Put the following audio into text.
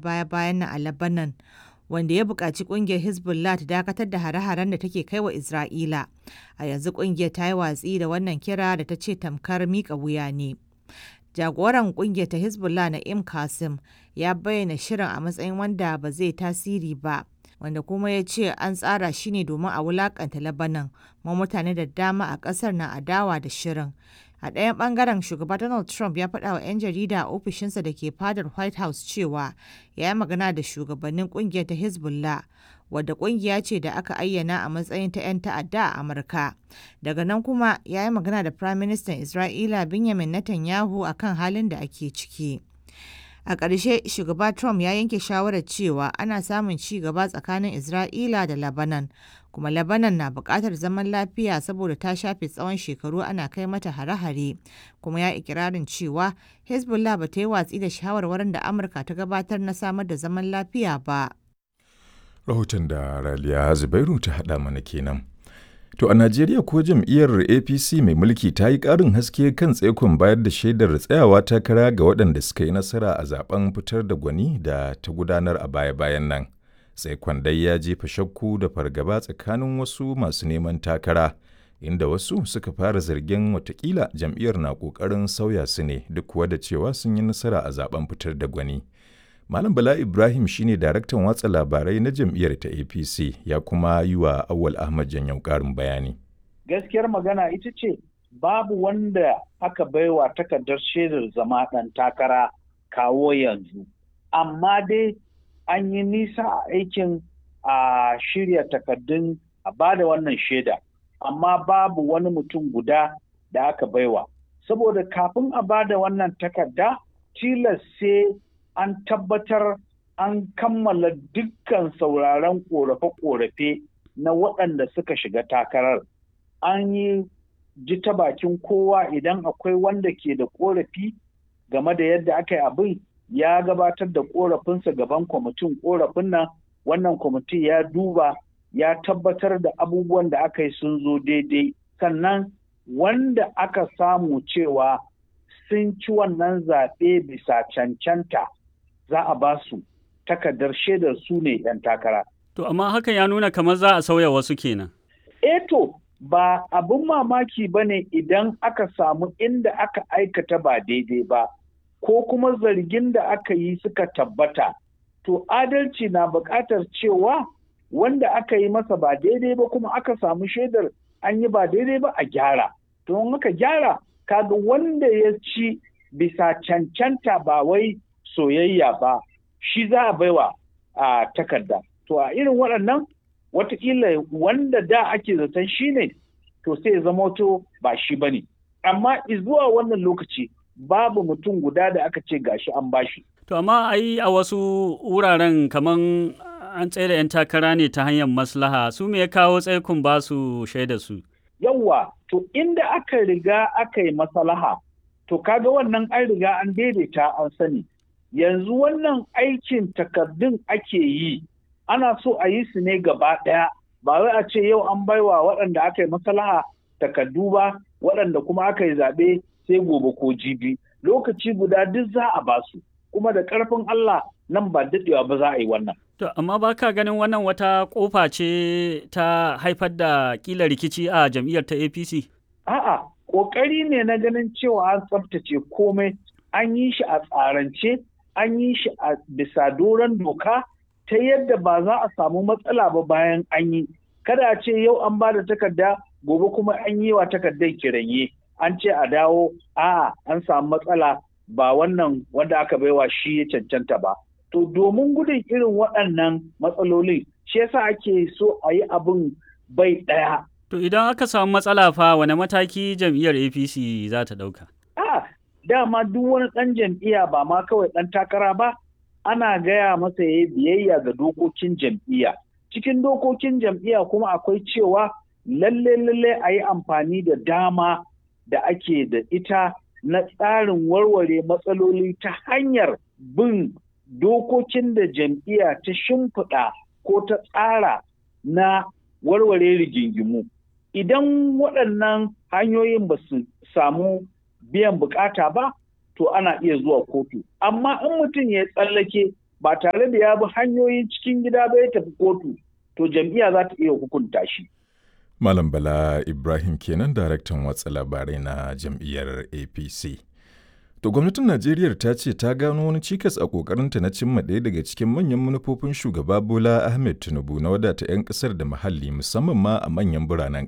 baya-bayan nan a Lebanon, wanda ya buƙaci ƙungiyar Hezbollah ta dakatar da hare-haren da take kai wa Isra'ila. A yanzu ƙungiyar ta yi watsi da wannan kira da ta ce tamkar miƙa wuya ne. Jagoran ƙungiyar ta Hezbollah Na'im Qassem ya bayyana shirin a matsayin wanda ba zai tasiri ba, wanda kuma ya ce an tsara shi ne domin a wulaƙanta Lebanon, kuma mutane da dama a ƙasar na adawa da shirin. A ɗayan ɓangaren, shugaba Donald Trump ya faɗa wa 'yan jarida a ofishinsa da ke fadar White House cewa ya yi magana da shugabannin ƙungiyar ta Hezbollah, wadda ƙungiya ce da aka ayyana a matsayin ta 'yan ta'adda a Amurka. Daga nan kuma ya yi magana da Firaministan Isra'ila Benjamin Netanyahu a kan halin da ake ciki. A ƙarshe, shugaba Trump ya yanke shawarar cewa ana samun ci gaba tsakanin Isra'ila da Lebanon, kuma Lebanon na buƙatar zaman lafiya saboda ta shafe tsawon shekaru ana kai mata hare-hare, kuma ya ikirarin cewa Hezbollah ba ta yi watsi da shawarwarin da Amurka ta gabatar na samar da zaman lafiya ba. Rahoton da Raliya Zubairu ta haɗa mana kenan. To a Najeriya ko jam'iyyar APC mai mulki ta yi ƙarin haske kan tsaikon bayar da shaidar tsayawa takara ga waɗanda suka yi nasara a zaben fitar da gwani da ta gudanar a baya-bayan nan. Tsaikon dai ya jefa shakku da fargaba tsakanin wasu masu neman takara, inda wasu suka fara zargin watakila jam'iyyar na ƙoƙarin sauya su ne duk kuwa da cewa sun yi nasara a zaben fitar da gwani. Malam Bala Ibrahim shine daraktan watsa labarai na jam'iyyar ta APC ya kuma yi wa Awal Ahmad Janyau ƙarin bayani. Gaskiyar magana ita ce babu wanda aka baiwa takardar shaidar zama ɗan takara kawo yanzu. Amma dai an yi nisa a aikin a shirya takardun a ba da wannan shaida. Amma babu wani mutum guda da aka baiwa. Saboda kafin a ba da wannan takarda tilas sai an tabbatar an kammala dukkan sauraron ƙorafe-ƙorafe na waɗanda suka shiga takarar. An yi ji ta bakin kowa idan akwai wanda ke da ƙorafi game da yadda aka yi abin ya gabatar da ƙorafinsa gaban kwamitin ƙorafin nan wannan kwamiti ya duba ya tabbatar da abubuwan da aka yi sun zo daidai sannan wanda aka samu cewa sun ci wannan zaɓe bisa cancanta za a ba su takardar shaidar su ne 'yan takara. To, amma hakan ya nuna kamar za a sauya wasu kenan. Eto, ba abin mamaki ba ne idan aka samu inda aka aikata ba daidai ba, ko kuma zargin da aka yi suka tabbata. To, adalci na buƙatar cewa wanda aka yi masa ba daidai ba kuma aka samu shaidar an yi ba daidai ba a gyara. To, in aka gyara, kaga wanda ya ci bisa cancanta ba wai soyayya ba shi za a baiwa a takarda to a irin waɗannan watakila wanda da ake zaton shi ne to sai zama to ba shi ba ne amma zuwa wannan lokaci babu mutum guda da aka ce gashi an bashi To, amma ai a wasu wuraren kaman an tsaye da 'yan takara ne ta hanyar maslaha su me ya kawo tsaikun ba su shaida su. Yawwa, to inda aka riga aka yi maslaha to kaga wannan an riga an daidaita an sani yanzu wannan aikin takardun ake yi ana so a yi su ne gaba ɗaya ba wai a ce yau an baiwa waɗanda aka yi maslaha takardu ba waɗanda kuma aka yi zaɓe sai gobe ko jibi lokaci guda duk za a ba su kuma da ƙarfin Allah nan ba daɗewa ba za a yi wannan. To, amma ba ka ganin wannan wata ƙofa ce ta haifar da ƙila rikici a jam'iyyar ta APC? A'a, ƙoƙari ne na ganin cewa an tsaftace komai an yi shi a tsarance an yi shi a bisa doron doka ta yadda ba za a samu matsala ba bayan an yi kada a ce yau an ba da takarda gobe kuma an yi wa takardar kiranye an ce a dawo a'a an samu matsala ba wannan wanda aka baiwa shi ya cancanta ba to domin gudun irin waɗannan matsalolin shi yasa ake so a yi abin bai ɗaya To idan aka samu matsala fa wane mataki jam'iyyar APC za ta ɗauka? A dama duk wani ɗan jam'iyya ba ma kawai ɗan takara ba ana gaya masa ya biyayya ga dokokin jam'iyya. Cikin dokokin jam'iyya kuma akwai cewa lalle lalle a yi amfani da dama da ake da ita na tsarin warware matsaloli ta hanyar bin dokokin da jam'iyya ta shimfiɗa ko ta tsara na warware rigingimu. Idan waɗannan hanyoyin ba su samu biyan bukata ba, to ana iya zuwa kotu. Amma in mutum ya tsallake ba tare da ya bi hanyoyin cikin gida ba ya tafi kotu to jam'iyya za ta iya hukunta shi. Malam Bala Ibrahim kenan daraktan watsa labarai na jam'iyyar APC. To gwamnatin Najeriya ta ce ta gano wani cikas a kokarinta na cimma ɗaya daga cikin manyan manufofin shugaba Bola Ahmed Tinubu na wadata 'yan ƙasar da muhalli musamman ma a manyan biranen